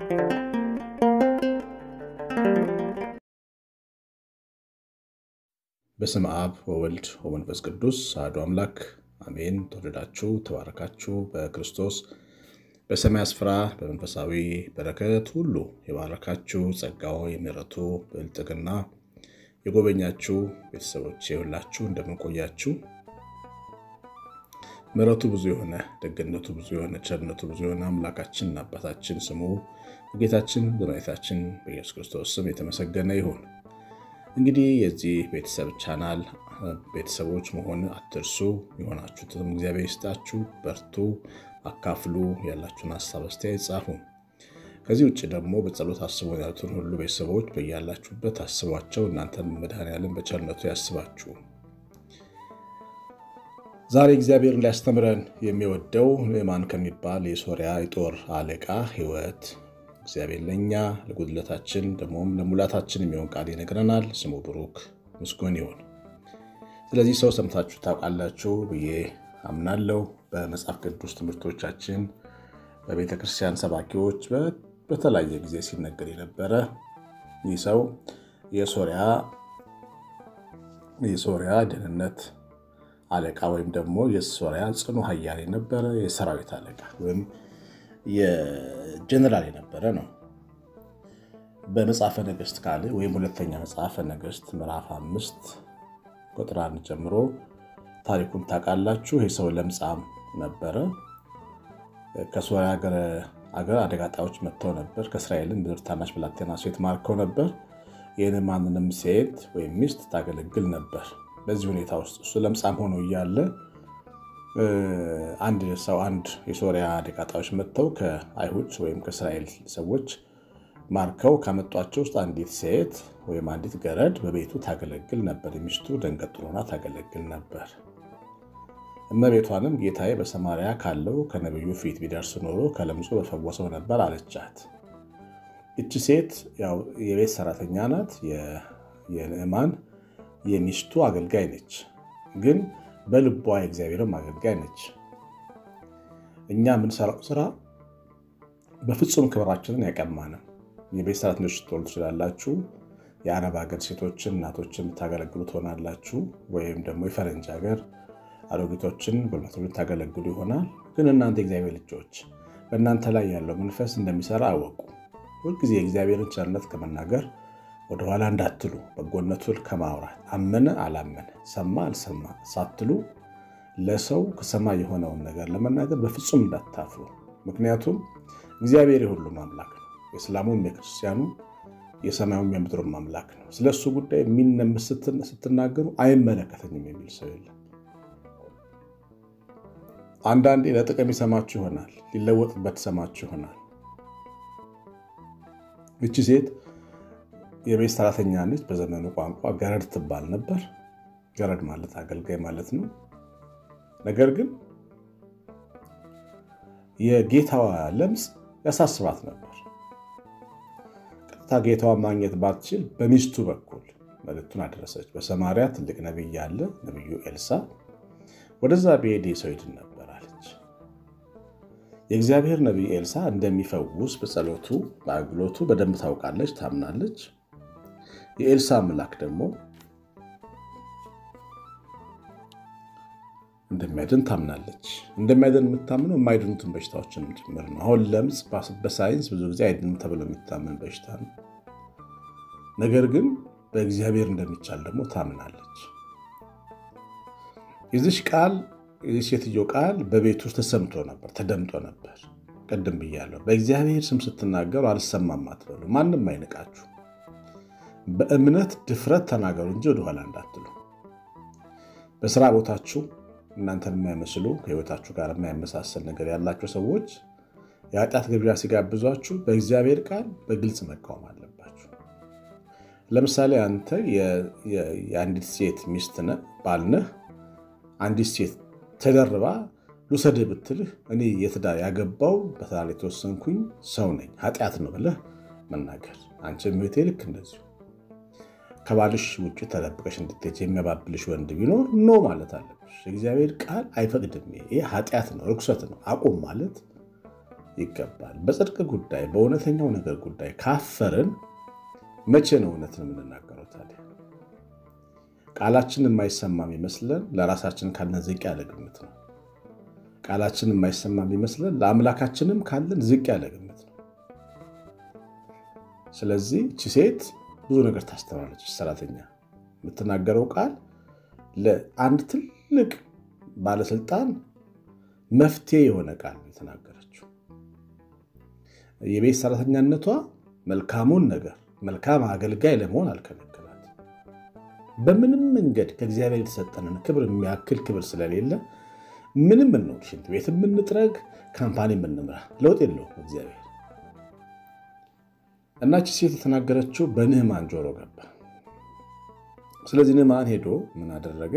በስም አብ ወወልድ ወመንፈስ ቅዱስ አሐዱ አምላክ አሜን። ተወደዳችሁ ተባረካችሁ በክርስቶስ በሰማይ ስፍራ በመንፈሳዊ በረከት ሁሉ የባረካችሁ ጸጋው የምሕረቱ ብልጥግና የጎበኛችሁ ቤተሰቦች የሁላችሁ እንደምንቆያችሁ ምሕረቱ ብዙ የሆነ ደግነቱ ብዙ የሆነ ቸርነቱ ብዙ የሆነ አምላካችን አባታችን ስሙ ጌታችን በመድኃኒታችን በኢየሱስ ክርስቶስ ስም የተመሰገነ ይሁን። እንግዲህ የዚህ ቤተሰብ ቻናል ቤተሰቦች መሆን አትርሱ። የሆናችሁትም እግዚአብሔር ይስጣችሁ። በርቱ፣ አካፍሉ፣ ያላችሁን ሀሳብ አስተያየት ጻፉ። ከዚህ ውጭ ደግሞ በጸሎት አስቡን ያሉትን ሁሉ ቤተሰቦች በያላችሁበት አስቧቸው። እናንተን መድኃኔዓለም በቸርነቱ ያስባችሁ። ዛሬ እግዚአብሔርን ሊያስተምረን የሚወደው ንዕማን ከሚባል የሶሪያ የጦር አለቃ ሕይወት እግዚአብሔር ለእኛ ለጉድለታችን ደግሞም ለሙላታችን የሚሆን ቃል ይነግረናል። ስሙ ብሩክ ምስጉን ይሁን። ስለዚህ ሰው ሰምታችሁ ታውቃላችሁ ብዬ አምናለሁ። በመጽሐፍ ቅዱስ ትምህርቶቻችን በቤተ ክርስቲያን ሰባኪዎች በተለያየ ጊዜ ሲነገር የነበረ ይህ ሰው የሶሪያ ደህንነት አለቃ ወይም ደግሞ የሶሪያ ጽኑ ኃያል የነበረ የሰራዊት አለቃ ወይም የጀነራል የነበረ ነው። በመጽሐፈ ነገሥት ካለ ወይም ሁለተኛ መጽሐፈ ነገሥት ምዕራፍ አምስት ቁጥር አንድ ጀምሮ ታሪኩን ታውቃላችሁ። ይህ ሰው ለምጻም ነበረ። ከሶሪያ አገር አደጋ ጣዮች መጥተው ነበር። ከእስራኤልን ምድር ታናሽ ብላቴና ሴት ማርከው ነበር። የንዕማንንም ሴት ወይም ሚስት ታገለግል ነበር። በዚህ ሁኔታ ውስጥ እሱ ለምጻም ሆኖ እያለ አንድ ሰው አንድ የሶሪያ አደጋ ጣዮች መጥተው ከአይሁድ ወይም ከእስራኤል ሰዎች ማርከው ካመጧቸው ውስጥ አንዲት ሴት ወይም አንዲት ገረድ በቤቱ ታገለግል ነበር። ሚስቱ ደንገጡር ሆና ታገለግል ነበር። እመቤቷንም ጌታዬ በሰማርያ ካለው ከነቢዩ ፊት ቢደርስ ኖሮ ከለምጹ በፈወሰው ነበር አለቻት። እቺ ሴት ያው የቤት ሰራተኛ ናት። የንዕማን የሚስቱ አገልጋይ ነች ግን በልቧ የእግዚአብሔርም አገልጋይ ነች። እኛ የምንሰራው ስራ በፍጹም ክብራችንን ያቀማንም። የቤት ሰራተኞች ልትሆኑ ትችላላችሁ። የአረብ ሀገር ሴቶችን እናቶችን የምታገለግሉ ትሆናላችሁ። ወይም ደግሞ የፈረንጅ ሀገር አሮጊቶችን ጎልማሶችን የምታገለግሉ ይሆናል። ግን እናንተ የእግዚአብሔር ልጆች በእናንተ ላይ ያለው መንፈስ እንደሚሰራ አወቁ። ሁልጊዜ የእግዚአብሔርን ቸርነት ከመናገር ወደኋላ እንዳትሉ በጎነቱን ከማውራት አመነ አላመነ ሰማ አልሰማ ሳትሉ ለሰው ከሰማይ የሆነውን ነገር ለመናገር በፍጹም እንዳታፍሩ። ምክንያቱም እግዚአብሔር የሁሉም አምላክ ነው። የእስላሙም የክርስቲያኑ የሰማዩም የምድሩም አምላክ ነው። ስለ እሱ ጉዳይ የሚነምስ ስትናገሩ አይመለከተኝም የሚል ሰው የለም። አንዳንዴ ለጥቅም ይሰማችሁ ይሆናል፣ ሊለወጥበት ይሰማችሁ ይሆናል። እቺ ሴት የቤት ሰራተኛ ነች። በዘመኑ ቋንቋ ገረድ ትባል ነበር። ገረድ ማለት አገልጋይ ማለት ነው። ነገር ግን የጌታዋ ለምጽ ያሳስባት ነበር። ቀጥታ ጌታዋ ማግኘት ባትችል በሚስቱ በኩል መልእክቱን አደረሰች። በሰማርያ ትልቅ ነቢይ አለ፣ ነቢዩ ኤልሳ ወደዛ ብሄድ ሰው ይድን ነበር አለች። የእግዚአብሔር ነቢይ ኤልሳ እንደሚፈውስ በጸሎቱ በአገልግሎቱ በደንብ ታውቃለች፣ ታምናለች። የኤልሳ አምላክ ደግሞ እንደሚያድን ታምናለች። እንደሚያድን የምታምነው የማይድኑትን በሽታዎችን ጭምር ነው። አሁን ለምጽ በሳይንስ ብዙ ጊዜ አይድንም ተብሎ የሚታመን በሽታ ነው። ነገር ግን በእግዚአብሔር እንደሚቻል ደግሞ ታምናለች። የዚች ቃል የዚህ ሴትዮ ቃል በቤት ውስጥ ተሰምቶ ነበር፣ ተደምጦ ነበር። ቅድም ብያለሁ። በእግዚአብሔር ስም ስትናገሩ አልሰማም አትበሉ። ማንም አይንቃችሁ። በእምነት ድፍረት ተናገሩ እንጂ ወደኋላ እንዳትሉ። በስራ ቦታችሁ እናንተን የማይመስሉ ከህይወታችሁ ጋር የማይመሳሰል ነገር ያላቸው ሰዎች የኃጢአት ግብዣ ሲጋብዟችሁ በእግዚአብሔር ቃል በግልጽ መቃወም አለባችሁ። ለምሳሌ አንተ የአንዲት ሴት ሚስት ነህ፣ ባል ነህ። አንዲት ሴት ተደርባ ልውሰድህ ብትልህ እኔ የትዳር ያገባው በትዳር የተወሰንኩኝ ሰው ነኝ ኃጢአት ነው ብለህ መናገር። አንቺ እህቴ ልክ እንደዚሁ ከባልሽ ውጭ ተደብቀሽ እንድትሄጂ የሚያባብልሽ ወንድ ቢኖር ኖ ማለት አለብሽ። የእግዚአብሔር ቃል አይፈቅድም። ይሄ ኃጢአት ነው፣ ርኩሰት ነው፣ አቁም ማለት ይገባል። በጽድቅ ጉዳይ፣ በእውነተኛው ነገር ጉዳይ ካፈርን መቼ ነው እውነትን የምንናገረው? ታዲያ ቃላችን የማይሰማ የሚመስለን ለራሳችን ካለን ዝቅ ያለ ግምት ነው። ቃላችን የማይሰማ የሚመስለን ለአምላካችንም ካለን ዝቅ ያለ ግምት ነው። ስለዚህ እቺ ሴት ብዙ ነገር ታስተምራለች። ሰራተኛ የምትናገረው ቃል ለአንድ ትልቅ ባለስልጣን መፍትሄ የሆነ ቃል የተናገረችው የቤት ሰራተኛነቷ መልካሙን ነገር መልካም አገልጋይ ለመሆን አልከለከላት። በምንም መንገድ ከእግዚአብሔር የተሰጠንን ክብር የሚያክል ክብር ስለሌለ ምንም ነው ሽንት ቤት የምንጥረግ ካምፓኒ የምንምራ ለውጥ የለውም እግዚአብሔር። እናቺ ሴት የተናገረችው በንዕማን ጆሮ ገባ። ስለዚህ ንዕማን ሄዶ ምን አደረገ?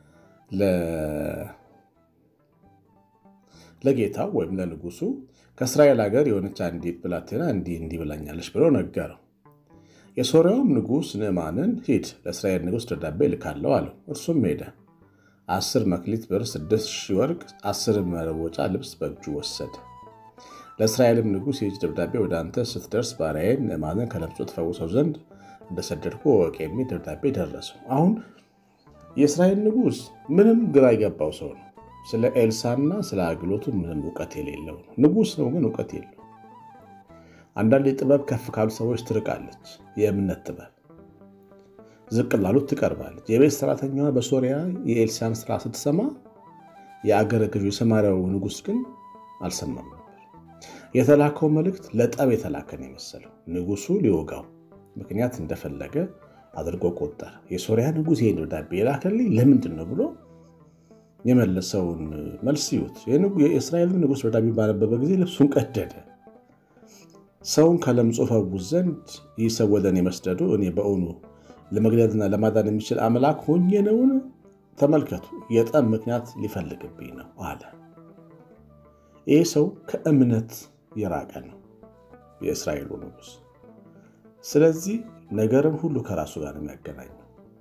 ለጌታው ወይም ለንጉሱ ከእስራኤል ሀገር የሆነች አንዲት ብላቴና እንዲህ እንዲህ ብላኛለች ብሎ ነገረው። የሶርያውም ንጉሥ ንዕማንን ሂድ ለእስራኤል ንጉሥ ደብዳቤ ልካለው አለው። እርሱም ሄደ። አስር መክሊት ብር፣ ስድስት ሺህ ወርቅ፣ አስር መለወጫ ልብስ በእጁ ወሰደ። ለእስራኤልም ንጉሥ ይህች ደብዳቤ ወደ አንተ ስትደርስ ባሪያዬን ንዕማንን ከለምጹ ትፈውሰው ዘንድ እንደሰደድኩ እወቅ የሚል ደብዳቤ ደረሰው። አሁን የእስራኤል ንጉሥ ምንም ግራ የገባው ሰው ነው። ስለ ኤልሳና ስለ አገልግሎቱ ምንም እውቀት የሌለው ነው። ንጉሥ ነው፣ ግን እውቀት የለው። አንዳንድ ጥበብ ከፍ ካሉ ሰዎች ትርቃለች። የእምነት ጥበብ ዝቅ ላሉት ትቀርባለች። የቤት ሰራተኛዋ በሶሪያ የኤልሳን ስራ ስትሰማ የአገረ ገዡ የሰማርያው ንጉሥ ግን አልሰማም ነበር። የተላከው መልእክት ለጠብ የተላከን የመሰለው ንጉሱ ሊወጋው ምክንያት እንደፈለገ አድርጎ ቆጠረ። የሶሪያ ንጉሥ ይህን ደብዳቤ የላከልኝ ለምንድን ነው ብሎ የመለሰውን መልስ ይዩት። የእስራኤል ንጉሥ ደብዳቤ ባነበበ ጊዜ ልብሱን ቀደደ። ሰውን ከለምጹ ፈውስ ዘንድ ይህ ሰው ወደ እኔ መስደዱ እኔ በእውኑ ለመግደልና ለማዳን የሚችል አምላክ ሆኜ ነውን? ተመልከቱ፣ የጠብ ምክንያት ሊፈልግብኝ ነው አለ። ይህ ሰው ከእምነት የራቀ ነው፣ የእስራኤሉ ንጉሥ። ስለዚህ ነገርን ሁሉ ከራሱ ጋር የሚያገናኘው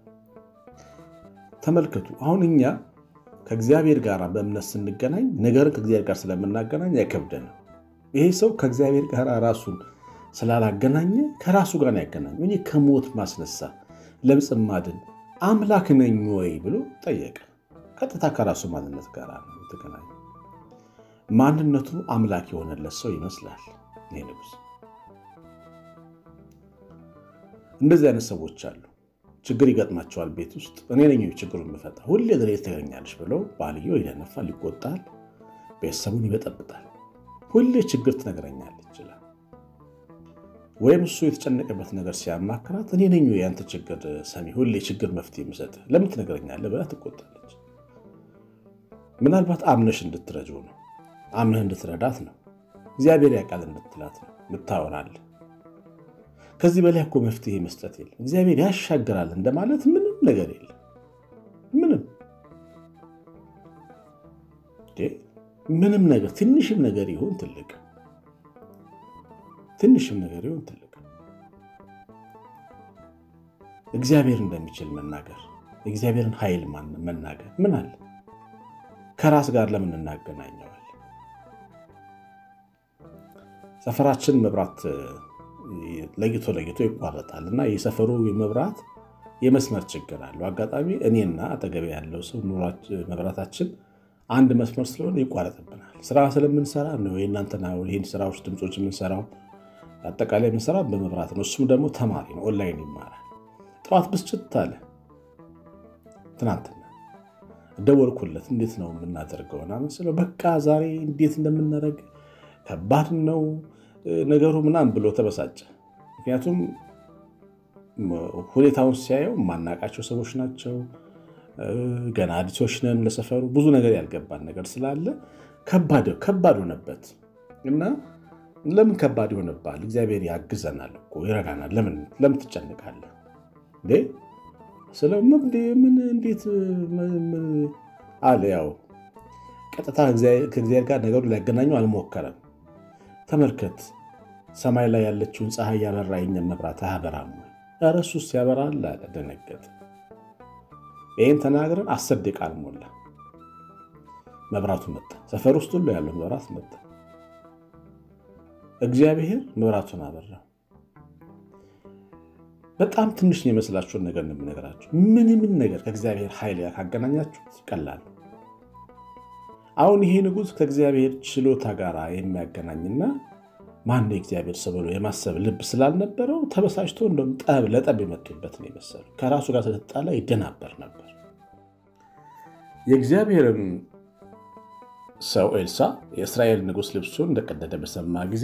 ተመልከቱ። አሁን እኛ ከእግዚአብሔር ጋር በእምነት ስንገናኝ ነገርን ከእግዚአብሔር ጋር ስለምናገናኝ አይከብደንም። ይሄ ሰው ከእግዚአብሔር ጋር ራሱን ስላላገናኘ ከራሱ ጋር ያገናኘ እኔ ከሞት ማስነሳ ለምጽ ማድን አምላክ ነኝ ወይ ብሎ ጠየቀ። ቀጥታ ከራሱ ማንነት ጋር ነው የተገናኘ። ማንነቱ አምላክ የሆነለት ሰው ይመስላል ይሄ ንጉሥ። እንደዚህ አይነት ሰዎች አሉ። ችግር ይገጥማቸዋል ቤት ውስጥ እኔ ነኝ ችግሩ የምፈታ ሁሌ ድሬ ትገኛለች ብለው ባልየው ይደነፋል፣ ይቆጣል፣ ቤተሰቡን ይበጠብጣል። ሁሌ ችግር ትነግረኛለች ይችላል። ወይም እሱ የተጨነቀበት ነገር ሲያማክራት እኔ ነኝ የአንተ ችግር ሰሚ፣ ሁሌ ችግር መፍትሄ የምሰጥ ለምን ትነግረኛለህ ብላ ትቆጣለች። ምናልባት አምነሽ እንድትረጂው ነው፣ አምነህ እንድትረዳት ነው፣ እግዚአብሔር ያውቃል እንድትላት ነው ምታወራለህ። ከዚህ በላይ እኮ መፍትሄ መስጠት የለም። እግዚአብሔር ያሻግራል እንደማለት ምንም ነገር የለም። ምንም ምንም ነገር ትንሽም ነገር ይሁን ትልቅ ትንሽም ነገር ይሁን ትልቅ እግዚአብሔር እንደሚችል መናገር የእግዚአብሔርን ኃይል መናገር ምን አለ? ከራስ ጋር ለምን እናገናኘዋል? ሰፈራችን መብራት ለይቶ ለይቶ ይቋረጣል እና የሰፈሩ መብራት የመስመር ችግር አለው። አጋጣሚ እኔና አጠገቤ ያለው ሰው መብራታችን አንድ መስመር ስለሆነ ይቋረጥብናል። ስራ ስለምንሰራ ነው የእናንተና ይህን ስራዎች ድምፆች የምንሰራው አጠቃላይ የምንሰራው በመብራት ነው። እሱም ደግሞ ተማሪ ነው፣ ኦንላይን ይማራል። ጠዋት ብስጭት አለ። ትናንትና ደወልኩለት። እንዴት ነው የምናደርገው ምናምን ስለው በቃ ዛሬ እንዴት እንደምናደርግ ከባድ ነው ነገሩ ምናምን ብሎ ተበሳጨ። ምክንያቱም ሁኔታውን ሲያየው የማናውቃቸው ሰዎች ናቸው። ገና አዲሶች ነን ለሰፈሩ ብዙ ነገር ያልገባን ነገር ስላለ ከባድ ሆነበት እና ለምን ከባድ ይሆንብሃል? እግዚአብሔር ያግዘናል እኮ ይረዳናል። ለምን ትጨንቃለህ? ምን እንዴት አለ። ያው ቀጥታ ከእግዚአብሔር ጋር ነገሩ ሊያገናኙ አልሞከረም። ተመልከት ሰማይ ላይ ያለችውን ፀሐይ ያበራ የኛን መብራት አያበራም ወይ? ኧረ እሱስ ያበራል አለ። ደነገጠ። ይህን ተናግረን አስር ደቂቃ አልሞላ መብራቱ መጣ። ሰፈር ውስጥ ሁሉ ያለው መብራት መጣ። እግዚአብሔር መብራቱን አበራው። በጣም ትንሽ የመስላችሁን ነገር ነው የምነግራችሁ። ምንምን ነገር ከእግዚአብሔር ኃይል ጋር ካገናኛችሁት ቀላል። አሁን ይሄ ንጉሥ ከእግዚአብሔር ችሎታ ጋር የሚያገናኝና ማን የእግዚአብሔር ሰው ብሎ የማሰብ ልብ ስላልነበረው ተበሳጭቶ እንደውም ጠብ ለጠብ የመጡበት ነው የመሰሉ ከራሱ ጋር ስለተጣላ ይደናበር ነበር። የእግዚአብሔርም ሰው ኤልሳ የእስራኤል ንጉሥ ልብሱን እንደቀደደ በሰማ ጊዜ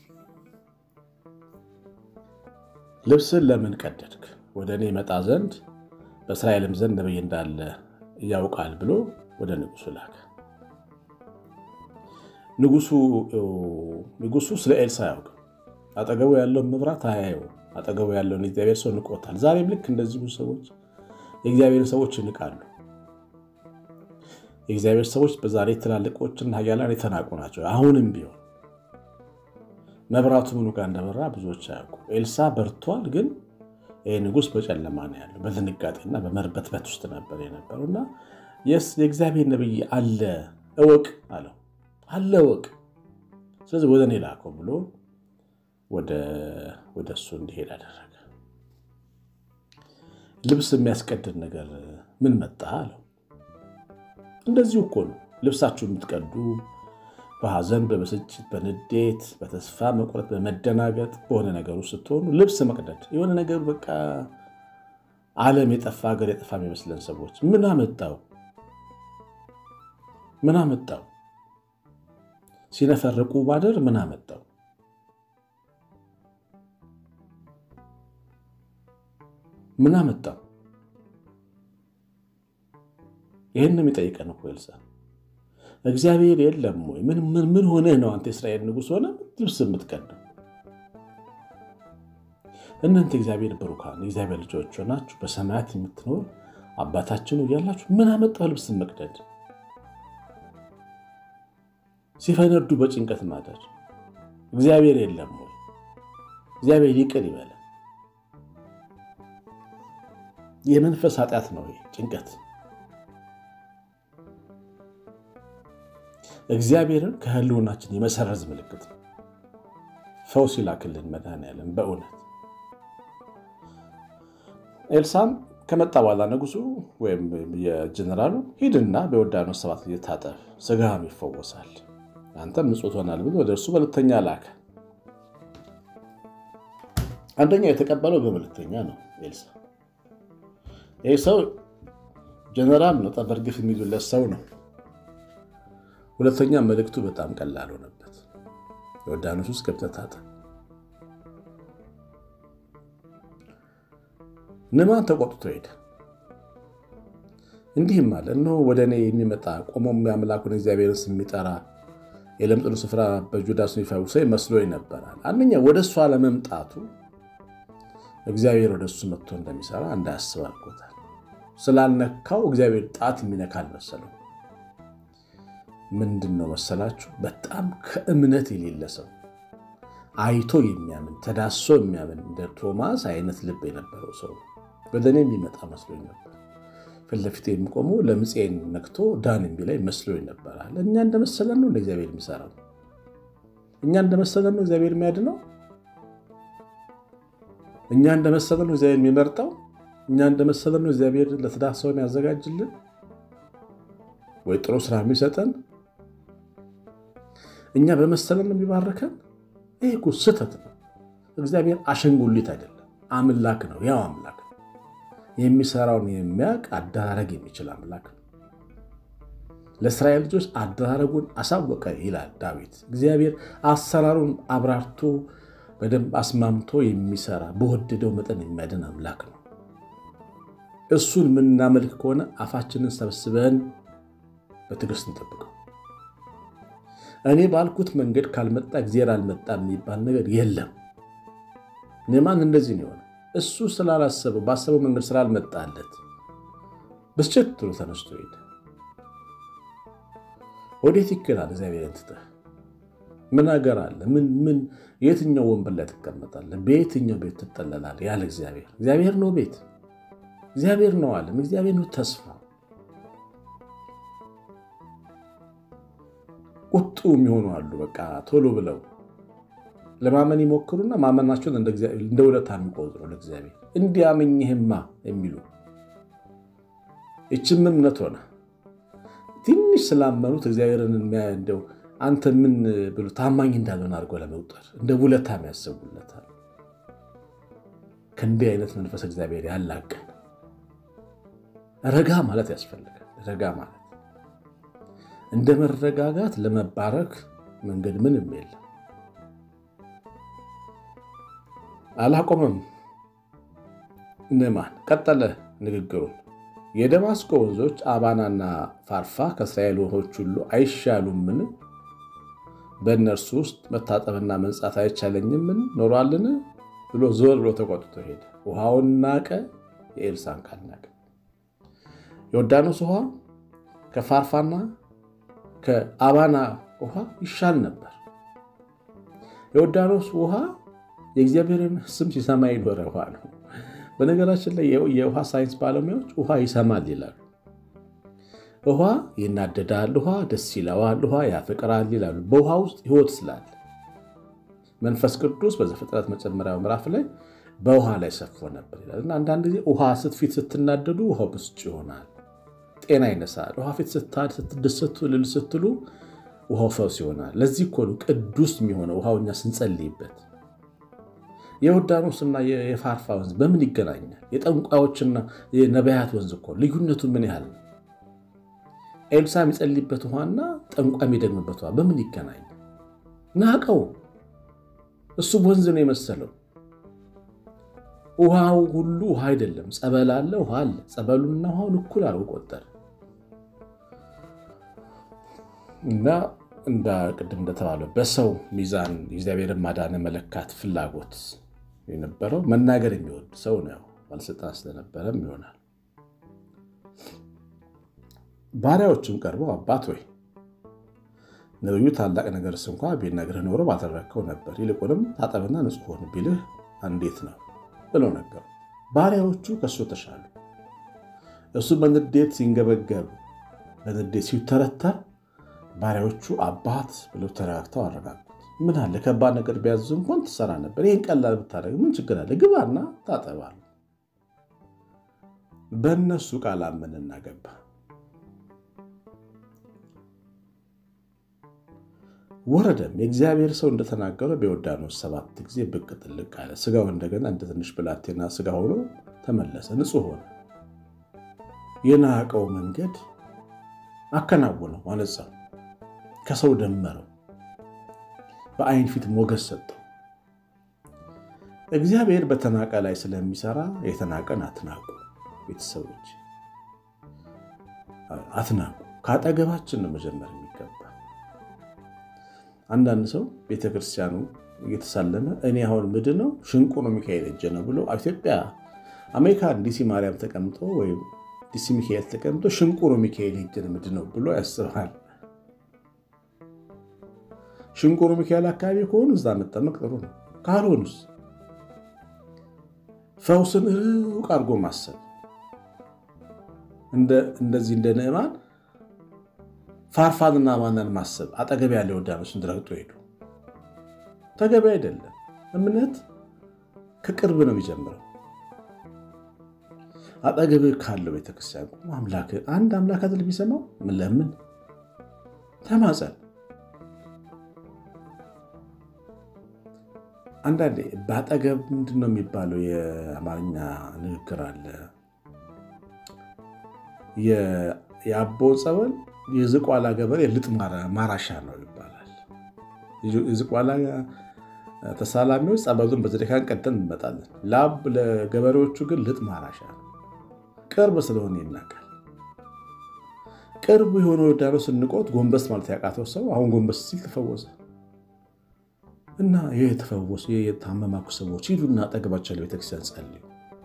ልብስን ለምን ቀደድክ? ወደ እኔ ይመጣ ዘንድ በእስራኤልም ዘንድ ነቢይ እንዳለ ያውቃል ብሎ ወደ ንጉሱ ላከ። ንጉሱ ስለ ኤልሳ አያውቅም። አጠገቡ ያለውን መብራት አያየው። አጠገቡ ያለውን የእግዚአብሔር ሰው ንቆታል። ዛሬም ልክ እንደዚሁ ሰዎች የእግዚአብሔር ሰዎች ይንቃሉ። የእግዚአብሔር ሰዎች በዛሬ ትላልቆችና ኃያላን የተናቁ ናቸው። አሁንም ቢሆን መብራቱ ምኑ ጋር እንደበራ ብዙዎች አያውቁ። ኤልሳ በርቷል፣ ግን ይህ ንጉሥ በጨለማ ነው ያለው። በድንጋጤና በመርበትበት ውስጥ ነበር የነበረው እና የእግዚአብሔር ነቢይ አለ እወቅ አለው። አለ እወቅ፣ ስለዚህ ወደ እኔ ላከው ብሎ ወደ እሱ እንዲሄድ አደረገ። ልብስ የሚያስቀድድ ነገር ምን መጣ አለው። እንደዚሁ እኮ ነው ልብሳችሁ የምትቀዱ በሐዘን፣ በብስጭት፣ በንዴት፣ በተስፋ መቁረጥ፣ በመደናገጥ በሆነ ነገሩ ስትሆኑ ልብስ መቅደድ የሆነ ነገር በቃ ዓለም የጠፋ ሀገር የጠፋ የሚመስለን ሰዎች ምን አመጣው ምን አመጣው ሲነፈርቁ ባደር ምን አመጣው ምን አመጣው ይህን የሚጠይቀን እኮ ኤልሳ እግዚአብሔር የለም ወይ? ምን ሆነህ ነው አንተ የእስራኤል ንጉሥ ሆነ ልብስ የምትቀደው? እናንተ እግዚአብሔር ብሩካን የእግዚአብሔር ልጆች ሆናችሁ በሰማያት የምትኖር አባታችን እያላችሁ ምን አመጣው ልብስ መቅደድ? ሲፈነዱ በጭንቀት ማደር እግዚአብሔር የለም ወይ? እግዚአብሔር ይቅር ይበለ። የመንፈስ ኃጢአት ነው ጭንቀት። እግዚአብሔርን ከህልውናችን የመሰረዝ ምልክት ነው። ፈውስ ይላክልን መድኃኔዓለም። በእውነት ኤልሳም ከመጣ በኋላ ንጉሱ ወይም የጀነራሉ ሂድና በዮርዳኖስ ሰባት ጊዜ ታጠብ፣ ስጋህም ይፈወሳል፣ አንተም ንጹሕ ትሆናል ብሎ ወደ እርሱ በሁለተኛ ላከ። አንደኛው የተቀበለው በመልእክተኛ ነው ኤልሳ። ይህ ሰው ጀነራል ነው፣ ጠበርግፍ የሚሉለት ሰው ነው። ሁለተኛ መልእክቱ በጣም ቀላል ሆነበት። ዮርዳኖስ ውስጥ ገብተህ ታጠብ። ንዕማን ተቆጥቶ ሄደ። እንዲህም አለ፣ እነሆ ወደ እኔ የሚመጣ ቆሞም የአምላኩን እግዚአብሔርን ስም የሚጠራ የለምጽኑ ስፍራ በጁዳስ የሚፈውሰኝ መስሎኝ ነበራል። አንደኛ ወደ እሱ አለመምጣቱ እግዚአብሔር ወደ እሱ መጥቶ እንደሚሰራ እንዳያስብ አድርጎታል። ስላልነካው እግዚአብሔር ጣት የሚነካ አልመሰለው። ምንድን ነው መሰላችሁ? በጣም ከእምነት የሌለ ሰው አይቶ የሚያምን ተዳሶ የሚያምን እንደ ቶማስ አይነት ልብ የነበረው ሰው ወደ እኔ የሚመጣ መስሎኝ ነበር። ፊት ለፊት የሚቆመው ለምፄን ነክቶ ዳን የሚለኝ መስሎኝ ነበራል። እኛ እንደመሰለን ነው እንደ እግዚአብሔር የሚሰራው? እኛ እንደመሰለን ነው እግዚአብሔር የሚያድነው? እኛ እንደመሰለን ነው እግዚአብሔር የሚመርጠው? እኛ እንደመሰለን ነው እግዚአብሔር ለትዳር ሰው የሚያዘጋጅልን ወይ ጥሩ ስራ የሚሰጠን? እኛ በመሰለን ነው የሚባርከን? ይህ እኮ ስህተት ነው። እግዚአብሔር አሸንጉሊት አይደለም፣ አምላክ ነው። ያው አምላክ ነው። የሚሰራውን የሚያውቅ አደራረግ የሚችል አምላክ ነው። ለእስራኤል ልጆች አደራረጉን አሳወቀ ይላል ዳዊት። እግዚአብሔር አሰራሩን አብራርቶ በደንብ አስማምቶ የሚሰራ በወደደው መጠን የሚያድን አምላክ ነው። እሱን የምናመልክ ከሆነ አፋችንን ሰብስበን በትዕግስት እንጠብቀው። እኔ ባልኩት መንገድ ካልመጣ እግዚአብሔር አልመጣም የሚባል ነገር የለም። ንዕማን እንደዚህ ነው የሆነ። እሱ ስላላሰበው ባሰበው መንገድ ስላልመጣለት ብስጭት ብሎ ተነስቶ ሄደ። ወዴት ይክላል? እግዚአብሔርን ትተህ ምን ሀገር አለ? ምን የትኛው ወንበር ላይ ትቀመጣለህ? በየትኛው ቤት ትጠለላለህ? ያለ እግዚአብሔር እግዚአብሔር ነው ቤት፣ እግዚአብሔር ነው ዓለም፣ እግዚአብሔር ነው ተስፋ ቁጡ የሚሆኑ አሉ። በቃ ቶሎ ብለው ለማመን ይሞክሩና ማመናቸውን እንደ ውለታ የሚቆጥሩ ለእግዚአብሔር እንዲያመኝህማ የሚሉ ይችም እምነት ሆነ ትንሽ ስላመኑት እግዚአብሔርን እንደው አንተ ምን ብሎ ታማኝ እንዳልሆነ አድርጎ ለመቁጠር እንደ ውለታ ያስቡለታል። ከእንዲህ አይነት መንፈስ እግዚአብሔር ያላቀን ረጋ ማለት ያስፈልጋል። ረጋ ማለት እንደ መረጋጋት ለመባረክ መንገድ ምንም የለም። አላቆመም። ንዕማን ቀጠለ ንግግሩን። የደማስቆ ወንዞች አባናና ፋርፋ ከእስራኤል ውሆች ሁሉ አይሻሉምን? በእነርሱ ውስጥ መታጠብና መንጻት አይቻለኝምን ኖሯልን? ብሎ ዞር ብሎ ተቆጥቶ ሄደ። ውሃውን ናቀ፣ የኤልሳን ቃል ናቀ። ዮርዳኖስ ውሃ ከፋርፋና ከአባና ውሃ ይሻል ነበር። የዮርዳኖስ ውሃ የእግዚአብሔርን ስም ሲሰማ ይኖረ ውሃ ነው። በነገራችን ላይ የውሃ ሳይንስ ባለሙያዎች ውሃ ይሰማል ይላሉ። ውሃ ይናደዳል፣ ውሃ ደስ ይለዋል፣ ውሃ ያፈቅራል ይላሉ። በውሃ ውስጥ ሕይወት ስላለ መንፈስ ቅዱስ በዘፍጥረት መጀመሪያው ምዕራፍ ላይ በውሃ ላይ ሰፎ ነበር ይላል እና አንዳንድ ጊዜ ውሃ ስትፊት ስትናደዱ ውሃው ብስጭ ይሆናል፣ ጤና ይነሳል። ውሃ ፊት ስታድ ስትደሰቱ ልል ስትሉ ውሃው ፈውስ ይሆናል። ለዚህ እኮ ነው ቅዱስ የሚሆነው ውሃው እኛ ስንጸልይበት የዮርዳኖስና የፋርፋ ወንዝ በምን ይገናኛል? የጠንቋዮችና የነቢያት ወንዝ እኮ ልዩነቱ ምን ያህል ነው? ኤልሳ የሚጸልይበት ውሃና ጠንቋ የሚደግምበት ውሃ በምን ይገናኛል? ናቀው። እሱ ወንዝ ነው የመሰለው። ውሃው ሁሉ ውሃ አይደለም። ጸበል አለ፣ ውሃ አለ። ጸበሉንና ውሃውን እኩል አድርጎ ቆጠረ እና እንደ ቅድም እንደተባለው በሰው ሚዛን የእግዚአብሔርን ማዳን መለካት ፍላጎት የነበረው መናገር የሚወድ ሰው ነው። ባለስልጣን ስለነበረም ይሆናል። ባሪያዎችም ቀርበው አባት ወይ ነቢዩ ታላቅ ነገርስ እንኳ ቢነግርህ ኖሮ ባደረግከው ነበር፣ ይልቁንም ታጠብና ንጹሕ ሁን ቢልህ እንዴት ነው ብለው ነገሩ። ባሪያዎቹ ከእሱ ተሻሉ። እሱ በንዴት ሲንገበገብ፣ በንዴት ሲተረተር ባሪያዎቹ አባት ብለው ተረጋግተው አረጋጉት። ምን አለ ከባድ ነገር ቢያዙ እንኳን ትሰራ ነበር። ይህን ቀላል ብታደርግ ምን ችግር አለ? ግባና ታጠባል። በእነሱ ቃል አመንና ገባ። ወረደም የእግዚአብሔር ሰው እንደተናገረው በዮርዳኖስ ሰባት ጊዜ ብቅ ጥልቅ አለ። ስጋው እንደገና እንደ ትንሽ ብላቴና ስጋ ሆኖ ተመለሰ፣ ንጹሕ ሆነ። የናቀው መንገድ አከናወነው፣ አነጻው ከሰው ደመረው፣ በአይን ፊት ሞገስ ሰጠው። እግዚአብሔር በተናቀ ላይ ስለሚሰራ የተናቀን አትናቁ። ቤተሰቦች አትናቁ። ከአጠገባችን ነው መጀመር የሚገባ። አንዳንድ ሰው ቤተክርስቲያኑ እየተሳለመ እኔ አሁን ምንድን ነው ሽንቁሩ ሚካኤል እጅ ነው ብሎ ኢትዮጵያ አሜሪካን ዲሲ ማርያም ተቀምጦ ወይም ዲሲ ሚካኤል ተቀምጦ ሽንቁሩ ሚካኤል እጅ ነው ምንድን ነው ብሎ ያስባል። ሽንቁሩ ሚካኤል አካባቢ ከሆኑ እዛ መጠመቅ ጥሩ ነው። ካልሆኑስ ፈውስን ሩቅ አድርጎ ማሰብ እንደዚህ እንደ ንዕማን ፋርፋንና ማናን ማሰብ አጠገብ ያለ ዮርዳኖስን ረግጦ ሄዱ። ተገቢ አይደለም። እምነት ከቅርብ ነው የሚጀምረው። አጠገብ ካለው ቤተክርስቲያን አምላክ አንድ አምላክ አይደል የሚሰማው? ምን ለምን ተማጸን አንዳንዴ በአጠገብ ምንድን ነው የሚባለው? የአማርኛ ንግግር አለ። የአቦ ጸበል የዝቋላ ገበሬ ልጥ ማራሻ ነው ይባላል። የዝቋላ ተሳላሚዎች ጸበሉን በዘዴካን ቀደም እንመጣለን። ለአብ ለገበሬዎቹ ግን ልጥ ማራሻ ነው። ቅርብ ስለሆነ ይናቃል። ቅርቡ የሆነ ዮርዳኖስ ንቆት ጎንበስ ማለት ያቃተው ሰው አሁን ጎንበስ ሲል ተፈወሰ። እና ይህ የተፈወሱ የታመማኩ ሰዎች ሂዱና አጠገባቸው ለቤተክርስቲያን ጸልዩ።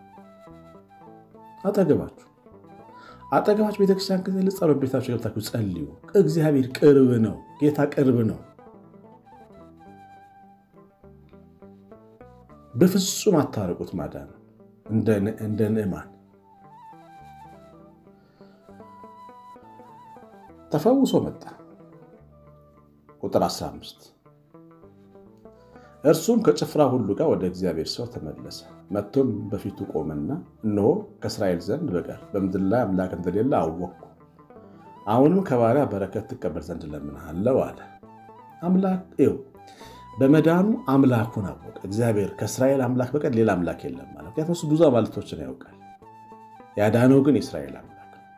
አጠገባችሁ አጠገባችሁ ቤተክርስቲያን ክልል ጸሎት ቤታችሁ ገብታችሁ ጸልዩ። እግዚአብሔር ቅርብ ነው። ጌታ ቅርብ ነው። በፍጹም አታርቁት ማዳን እንደ ንዕማን ተፈውሶ መጣ። ቁጥር 15 እርሱም ከጭፍራ ሁሉ ጋር ወደ እግዚአብሔር ሰው ተመለሰ። መጥቶም በፊቱ ቆመና እነሆ ከእስራኤል ዘንድ በቀር በምድር ላይ አምላክ እንደሌለ አወቅኩ። አሁንም ከባሪያ በረከት ትቀበል ዘንድ እለምንሃለሁ አለ። አምላክ ይኸው በመዳኑ አምላኩን አወቀ። እግዚአብሔር ከእስራኤል አምላክ በቀር ሌላ አምላክ የለም ማለት ምክንያቱም እሱ ብዙ አማልክቶችን ያውቃል። ያዳነው ግን የእስራኤል አምላክ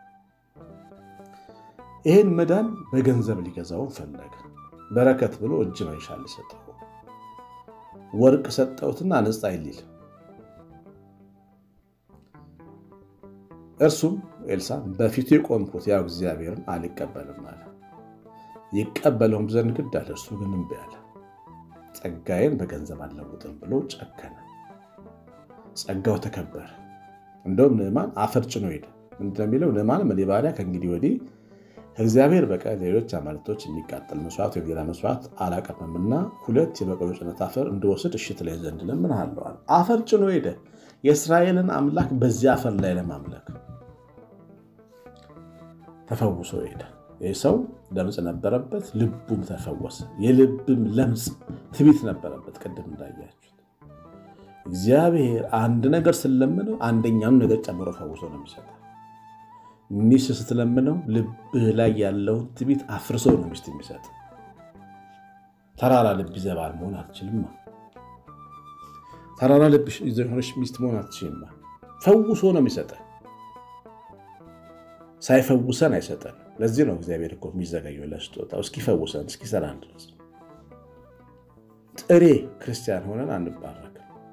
ይህን መዳን በገንዘብ ሊገዛውን ፈለገ። በረከት ብሎ እጅ መንሻ ሊሰጠው ወርቅ ሰጠውትና ነጻ ይሊል እርሱም ኤልሳ በፊቱ የቆምኩት ያው እግዚአብሔርን አልቀበልም አለ። ይቀበለውም ዘንድ ግድ አለ። እርሱ ግን እምቢ አለ። ጸጋዬን በገንዘብ አልለውጥም ብሎ ጨከነ። ጸጋው ተከበረ። እንደውም ንዕማን አፈር ጭኖ ሄደ። ምንድነው የሚለው? ንዕማን እኔ ባሪያ ከእንግዲህ ወዲህ ከእግዚአብሔር በቀር ሌሎች አማልክቶች የሚቃጠል መስዋዕት ወይም ሌላ መስዋዕት አላቀርብምና ሁለት የበቀሎ ጭነት አፈር እንድወስድ እሺ ትለኝ ዘንድ እለምንሃለሁ አለ። አፈር ጭኖ ሄደ። የእስራኤልን አምላክ በዚያ አፈር ላይ ለማምለክ ተፈውሶ ሄደ። ይህ ሰው ለምጽ ነበረበት፣ ልቡም ተፈወሰ። የልብም ለምጽ ትቢት ነበረበት። ቅድም እንዳያችሁት እግዚአብሔር አንድ ነገር ስለምነው አንደኛውን ነገር ጨምሮ ፈውሶ ነው የሚሰጠው። ሚስት ስትለምነው ልብህ ላይ ያለውን ትቢት አፍርሶ ነው ሚስት የሚሰጥ። ተራራ ልብ ይዘባል መሆን አትችልማ። ተራራ ልብ የሆነች ሚስት መሆን አትችልማ። ፈውሶ ነው የሚሰጠን። ሳይፈውሰን አይሰጠን። ለዚህ ነው እግዚአብሔር እኮ የሚዘጋየው ለስጦታው እስኪፈውሰን እስኪሰራን ድረስ። ጥሬ ክርስቲያን ሆነን አንባረክም።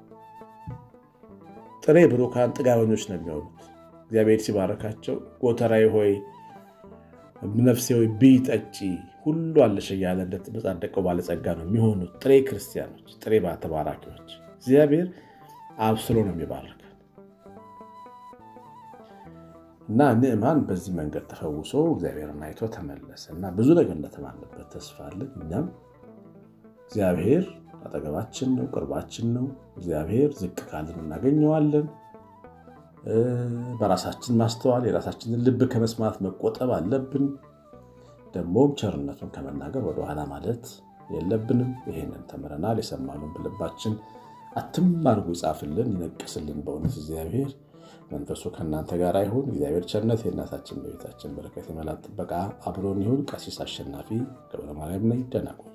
ጥሬ ብሩካን ጥጋበኞች ነው የሚሆኑት። እግዚአብሔር ሲባረካቸው ጎተራዬ ሆይ ነፍሴ ሆይ ብይ ጠጪ ሁሉ አለሽ እያለ እንደተመጻደቀው ባለጸጋ ነው የሚሆኑት ጥሬ ክርስቲያኖች፣ ጥሬ ተባራኪዎች። እግዚአብሔር አብስሎ ነው የሚባረክ እና ንዕማን በዚህ መንገድ ተፈውሶ እግዚአብሔርን አይቶ ተመለሰ እና ብዙ ነገር እንደተማለበት ተስፋ አለን። እኛም እግዚአብሔር አጠገባችን ነው፣ ቅርባችን ነው። እግዚአብሔር ዝቅ ካልን እናገኘዋለን። በራሳችን ማስተዋል የራሳችንን ልብ ከመስማት መቆጠብ አለብን። ደግሞም ቸርነቱን ከመናገር ወደኋላ ማለት የለብንም። ይሄንን ተምረናል። የሰማነውን በልባችን አትም አድርጎ ይጻፍልን፣ ይነቅስልን። በእውነት እግዚአብሔር መንፈሱ ከእናንተ ጋር ይሁን። እግዚአብሔር ቸርነት የእናታችን በቤታችን በረከት የመላት ጥበቃ አብሮን ይሁን። ቀሲስ አሸናፊ ገብረ ማርያም ነኝ። ደህና ቆዩ።